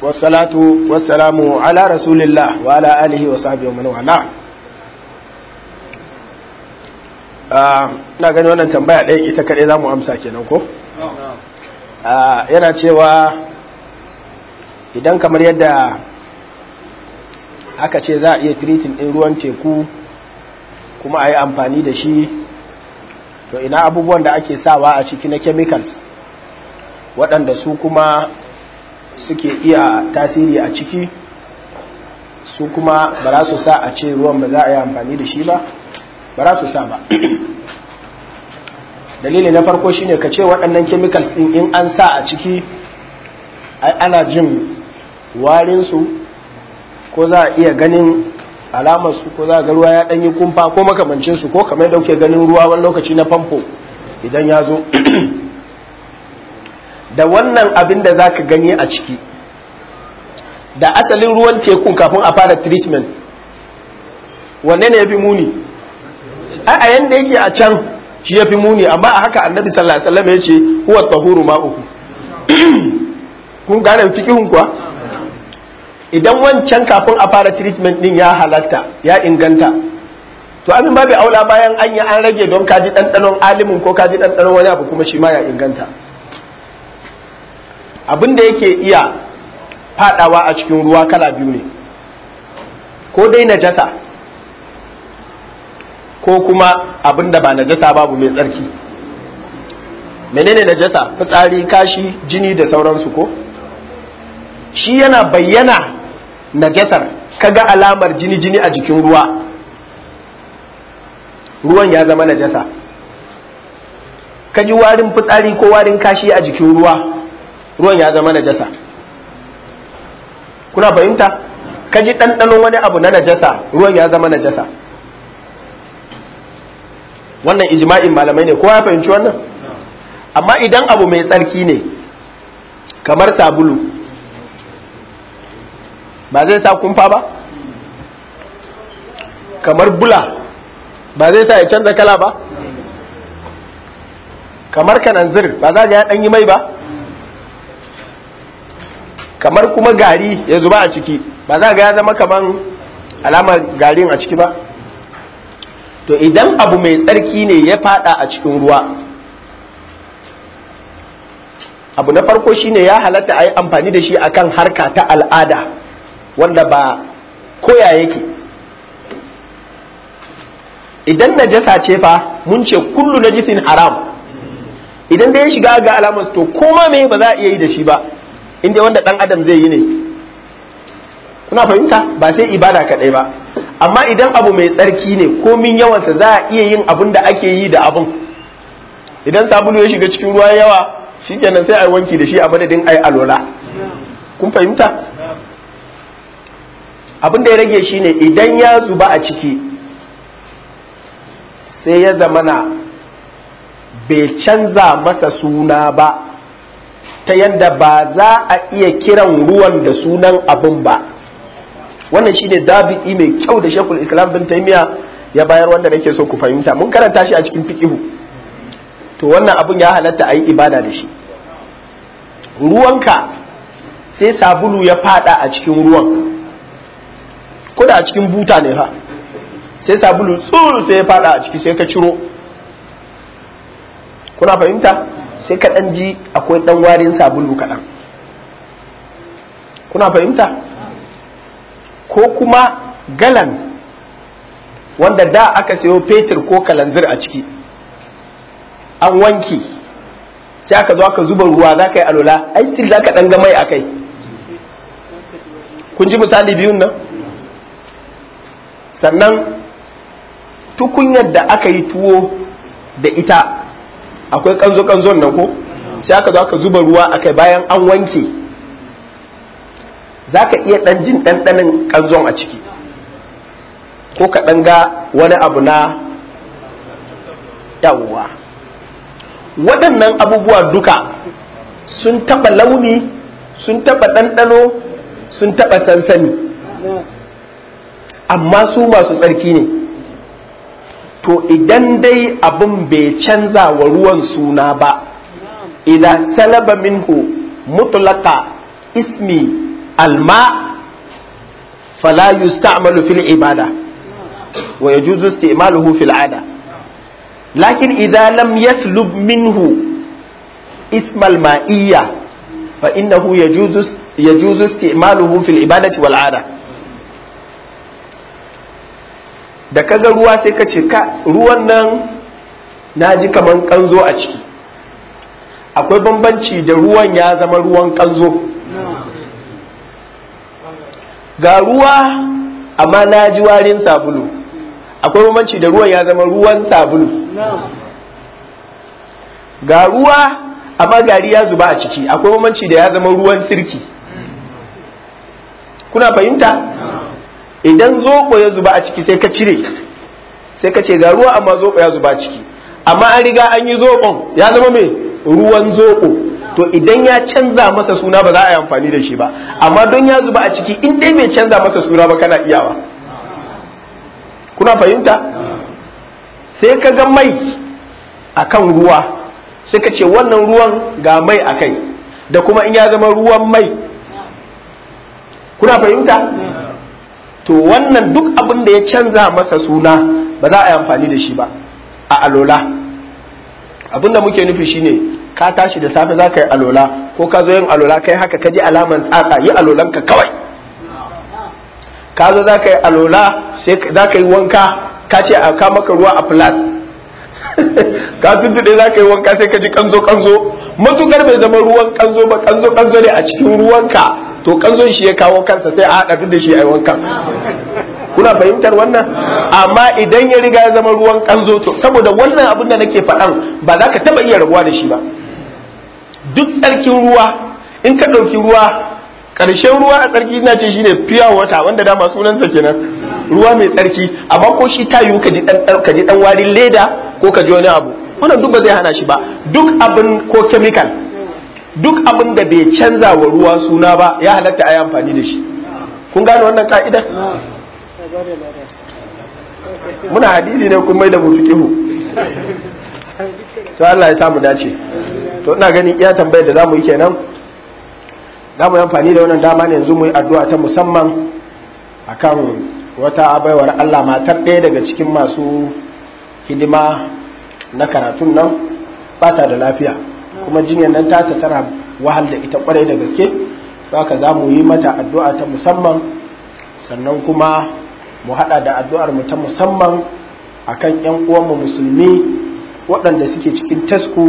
wassalatu wassalamu ala rasulillah wa ala alihi wa sahbihi wa man wala na gani wannan tambaya ɗaya ita kaɗai za mu amsa kenan ko yana cewa idan kamar yadda aka ce za a iya tiritin ɗin ruwan teku kuma a yi amfani da shi to ina abubuwan da ake sawa a ciki na chemicals waɗanda su kuma suke iya tasiri a ciki su kuma ba za su sa a ce ruwan ba za a yi amfani da shi ba ba za su sa ba dalili na farko shine ka ce waɗannan chemicals ɗin in an sa a ciki ana jin warinsu ko za a iya ganin alamarsu ko za a ga ruwa ya ɗanyi kumfa ko makamancinsu ko kamar ɗauke ganin ruwa wani lokaci na famfo idan ya zo da wannan abin da za ka gani a ciki da asalin ruwan tekun kafin a fara treatment wanne ne ya fi muni a yanda yake a can shi ya fi muni amma a haka annabi sallallahu alaihi wasallam ya ce huwa tahuru ma'uku kun gane fikihun kuwa idan wancan kafin a fara treatment din ya halatta ya inganta to abin babu aula bayan an yi an rage don kaji ɗanɗanon alimin ko kaji ɗanɗanon wani abu kuma shi ma ya inganta abin da yake iya fadawa a cikin ruwa kala biyu ne ko dai najasa ko kuma abin da ba najasa babu mai tsarki menene najasa fitsari kashi jini da sauransu ko shi yana bayyana najasar kaga alamar jini jini a jikin ruwa ruwan ya zama najasa kaji warin fitsari ko warin kashi a jikin ruwa ruwan ya zama najasa kuna fahimta ka ji ɗanɗanon wani abu na najasa ruwan ya zama najasa wannan ijma'in malamai ne kowa ya fahimci wannan amma idan abu mai tsarki ne kamar sabulu ba zai sa kumfa ba kamar bula ba zai sa ya canza kala ba kamar kananzir ba za ga ya ɗanyi mai ba kamar kuma gari ya zuba a ciki ba za ga ya zama kaman alamar garin a ciki ba to idan abu mai tsarki ne ya fada a cikin ruwa abu na farko shine ya halatta a yi amfani da shi akan harka ta al'ada wanda ba koya yake idan najasa ce fa mun ce kullu najisin haram idan da ya shiga ga alamar to koma me ba za a iya yi da shi ba inda wanda dan adam zai yi ne kuna fahimta ba sai ibada kadai ba amma idan abu mai tsarki ne komin yawansa za a iya yin abin da ake yi da abun idan sabulu ya shiga cikin ruwa yawa shikenan sai a wanki da shi a madadin ai alola kun fahimta abin da ya rage shine idan ya zuba a ciki sai ya zamana bai canza masa suna ba ta yadda ba za a iya kiran ruwan da sunan abin ba wannan shine dabi'i mai kyau da shekul islam bin taimiya ya bayar wanda nake so ku fahimta mun karanta shi a cikin fikihu to wannan abin ya halatta a yi ibada da shi ruwanka sai sabulu ya fada a cikin ruwan kuda a cikin buta ne ha sai sabulu tsuru sai ya fada a ciki sai ka ciro kuna fahimta sai ka ɗan ji akwai ɗan warin sabulu kaɗan kuna fahimta ko kuma galan wanda da aka sayo fetur ko kalanzir a ciki an wanki sai aka zo aka zuba ruwa za ka yi alola ai still za ka ɗan ga mai a kai kun ji misali biyun nan sannan tukunyar da aka yi tuwo da ita akwai kanzo-kanzon nan ko sai aka zo aka zuba ruwa akai bayan an wanke za ka iya ɗan jin ɗanɗanin kanzon a ciki ko ka ɗan ga wani abu na yawwa waɗannan abubuwa duka sun taɓa launi sun taɓa ɗanɗano sun taɓa sansani amma su masu tsarki ne to idan dai abin bai canza wa ruwan suna ba idan salaba minhu mutlaka ismi alma fala yusta'malu fil ibada wa yajuzu isti'maluhu fil ada lakin idza lam yaslub minhu ismal ma'iyya fa innahu yajuzu yajuzu isti'maluhu fil ibadati wal ada da kaga ruwa sai ka ce ka ruwan nan na ji kaman kanzo a ciki akwai bambanci da ruwan ya zama ruwan kanzo ga ruwa amma na ji warin sabulu akwai bambanci da ruwan ya zama ruwan sabulu ga ruwa amma gari ya zuba a ciki akwai bambanci da ya zama ruwan sirki kuna fahimta idan zoɓo ya zuba a ciki sai ka cire sai ka ce ga ruwa amma zoɓo ya zuba a ciki amma an riga an yi zoɓon ya zama mai ruwan zoɓo to idan ya canza masa suna ba za a yi amfani da shi ba amma don ya zuba a ciki in dai bai canza masa suna ba kana iyawa kuna fahimta sai ka ga mai akan ruwa sai ka ce wannan ruwan ga mai a kai da kuma in ya zama ruwan mai kuna fahimta to wannan duk abin da ya canza masa suna ba za a yi amfani da shi ba a alola abin da muke nufi shine ka tashi da safe za ka yi alola ko ka zo yin alola kai haka ka ji alaman tsatsa yi alolanka kawai ka zo za ka yi alola sai za ka yi wanka ka ce a ka maka ruwa a flas ka tuntuɗe za ka yi wanka sai ka ji kanzo kanzo matukar bai zama ruwan kanzo ba kanzo kanzo ne a cikin ruwanka to kanzon shi ya kawo kansa sai a haɗa duk da shi a yi wankan kuna fahimtar wannan amma idan ya riga ya zama ruwan kanzo to saboda wannan abin da nake faɗan ba za ka taɓa iya rabuwa da shi ba duk tsarkin ruwa in ka ɗauki ruwa ƙarshen ruwa a tsarki na ce shine fiya wata wanda dama sunansa kenan ruwa mai tsarki amma ko shi ta yiwu ka ji ɗan warin leda ko ka ji wani abu wannan duk ba zai hana shi ba duk abin ko chemical duk abin da bai canza wa ruwa suna ba ya halatta a yi amfani da shi kun gane wannan ka'ida muna hadisi ne kun mai da mu fiqihu to Allah ya samu dace to ina ganin iya tambayar da zamu yi kenan zamu yi amfani da wannan dama ne yanzu mu yi addu'a ta musamman akan wata abaiwar Allah matar ɗaya daga cikin masu hidima na karatun nan bata da lafiya kuma jinyar nan tata tana wahal da ita kwarai da gaske haka za mu yi mata addu'a ta musamman sannan kuma mu hada da addu'ar mu ta musamman akan yan uwanmu musulmi waɗanda suke cikin tasku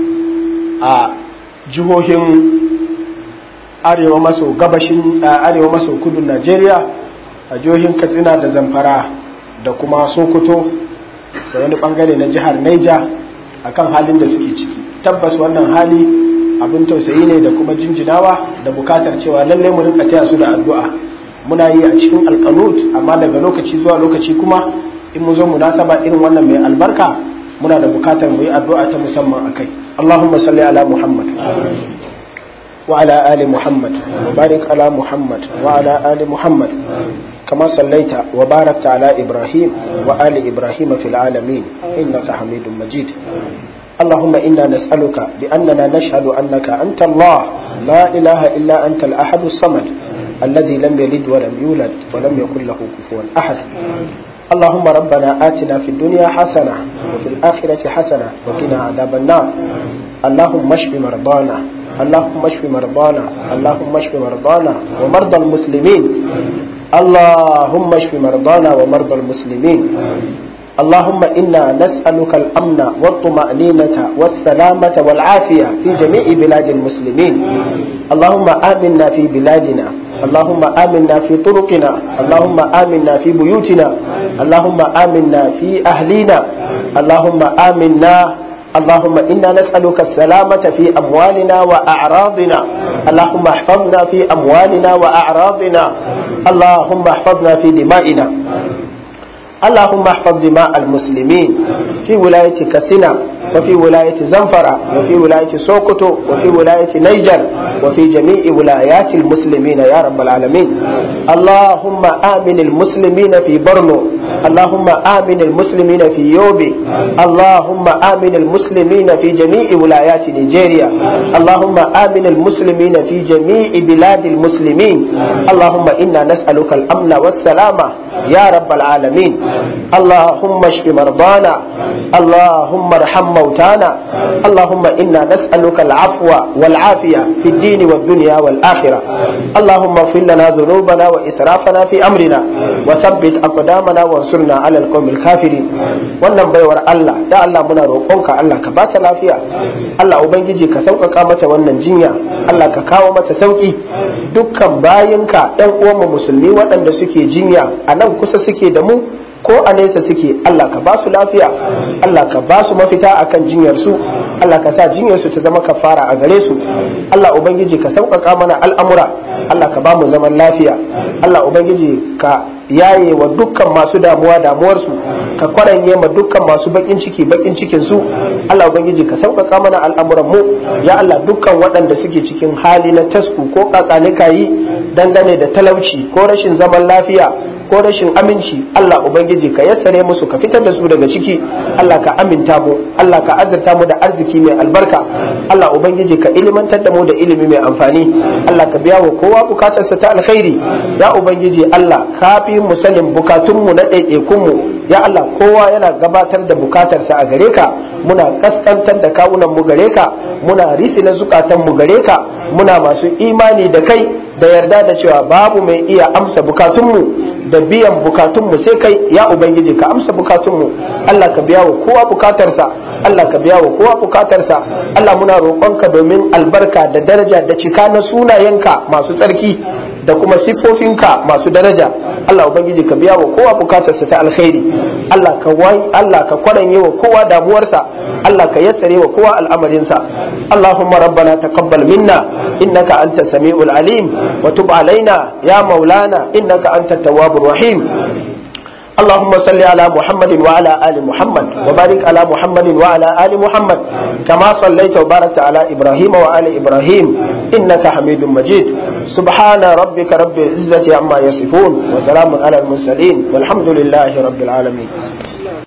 a jihohin arewa maso gabashin arewa maso kudun najeriya a jihohin katsina da zamfara da kuma sokoto da wani bangare na jihar naija akan halin da suke ciki tabbas wannan hali abin tausayi ne da kuma jinjinawa da bukatar cewa lalle mu rinka taya su da addu'a muna yi a cikin alkanut amma daga lokaci zuwa lokaci kuma in mu zo munasaba irin wannan mai albarka muna da bukatar mu yi addu'a ta musamman akai Allahumma salli ala Muhammad wa ala ali Muhammad wa barik ala Muhammad wa ala ali Muhammad كما صليت وباركت على إبراهيم وآل إبراهيم في العالمين إنك حميد مجيد اللهم إنا نسألك بأننا نشهد أنك أنت الله لا إله إلا أنت الأحد الصمد الذي لم يلد ولم يولد ولم يكن له كفوا أحد اللهم ربنا آتنا في الدنيا حسنة وفي الآخرة حسنة وقنا عذاب النار اللهم اشف مرضانا اللهم اشف مرضانا اللهم اشف مرضانا ومرضى المسلمين اللهم اشف مرضانا ومرضى المسلمين اللهم إنا نسألك الأمن والطمأنينة والسلامة والعافية في جميع بلاد المسلمين اللهم آمنا في بلادنا اللهم آمنا في طرقنا اللهم آمنا في بيوتنا اللهم آمنا في أهلنا اللهم آمنا اللهم إنا نسألك السلامة في أموالنا وأعراضنا اللهم احفظنا في أموالنا وأعراضنا اللهم احفظنا في دمائنا اللهم احفظ دماء المسلمين في ولاية كسنا وفي ولاية زنفرة وفي ولاية سوكوتو وفي ولاية نيجر وفي جميع ولايات المسلمين يا رب العالمين اللهم آمن المسلمين في برنو اللهم آمن المسلمين في يوبي اللهم آمن المسلمين في جميع ولايات نيجيريا اللهم آمن المسلمين في جميع بلاد المسلمين اللهم إنا نسألك الأمن والسلامة يا رب العالمين اللهم اشف مرضانا اللهم ارحم موتانا اللهم إنا نسألك العفو والعافية في الدين والدنيا والآخرة اللهم اغفر لنا ذنوبنا وإسرافنا في أمرنا وثبت أقدامنا وانصرنا على القوم الكافرين wannan baiwar Allah ya Allah muna roƙonka Allah ka bata lafiya Allah ubangiji ka sauƙaƙa mata wannan jinya Allah ka kawo mata sauƙi dukkan bayinka ɗan uwanmu musulmi waɗanda suke jinya a nan kusa suke da mu ko a nesa suke Allah ka ba su lafiya Allah ka ba su mafita akan jinyar su Allah ka sa jinyar su ta zama kafara a gare su Allah ubangiji ka sauƙaƙa mana al'amura Allah ka ba mu zaman lafiya Allah ubangiji ka yaye wa dukkan masu damuwa damuwarsu ka kwaranye ma dukkan masu bakin ciki bakin cikin su Allah ubangiji ka sauƙaƙa mana al'amuran mu ya Allah dukkan waɗanda suke cikin hali na tasku ko kakanika yi dangane da talauci ko rashin zaman lafiya ko rashin aminci Allah ubangiji ka yassare musu ka fitar da su daga ciki Allah ka aminta mu Allah ka azurta mu da arziki mai albarka Allah ubangiji ka ilimantar da mu da ilimi mai amfani Allah ka biya wa kowa bukatarsa ta alkhairi ya ubangiji Allah ka fi mu sanin bukatunmu na ɗaiɗaikunmu ya Allah kowa yana gabatar da bukatarsa a gare ka muna kaskantar da kawunan mu gare ka muna risi na zukatan mu gare ka muna masu imani da kai da yarda da cewa babu mai iya amsa bukatunmu da biyan bukatunmu sai kai ya ubangiji ka amsa bukatunmu Allah ka biya wa kowa bukatarsa Allah ka biya wa kowa bukatarsa Allah muna roƙonka domin albarka da daraja da cika na sunayenka masu tsarki da kuma siffofinka masu daraja Allah ubangiji ka biya wa kowa bukatarsa ta alkhairi Allah ka wai Allah ka kwaranye wa kowa damuwarsa Allah ka yassare wa kowa al'amarinsa Allahumma rabbana taqabbal minna innaka anta samiul alim wa tub alaina ya maulana innaka anta tawwabur rahim اللهم صل على محمد وعلى آل محمد وبارك على محمد وعلى آل محمد كما صليت وباركت على إبراهيم وآل إبراهيم إنك حميد مجيد سبحان ربك رب العزة عما يصفون وسلام على المرسلين والحمد لله رب العالمين